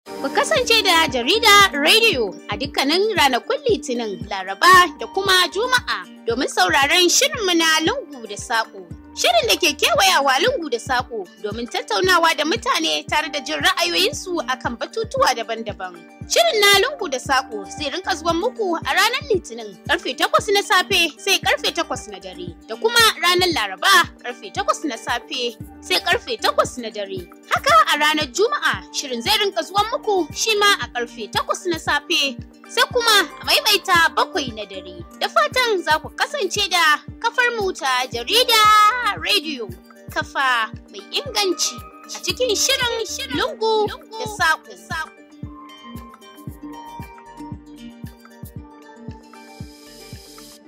Ku kasance da jarida rediyo a dukkanin ranakun Litinin, Laraba da kuma Juma'a domin sauraron shirinmu na lungu da saƙo. Shirin da ke kewayawa lungu da saƙo domin tattaunawa da mutane tare da jin ra'ayoyinsu akan batutuwa daban-daban. Shirin na lungu da saƙo zai rinka zuwan muku a ranar Litinin karfe takwas na safe sai karfe takwas na dare da kuma ranar Laraba karfe takwas na safe sai karfe takwas na dare. Haka a ranar Juma'a shirin zai rinka zuwan muku shi ma a karfe takwas na safe sai kuma a maimaita bakwai na dare. Da fatan za ku kasance da kafar mu ta jarida rediyo kafa mai inganci a cikin shirin lungu da saƙo.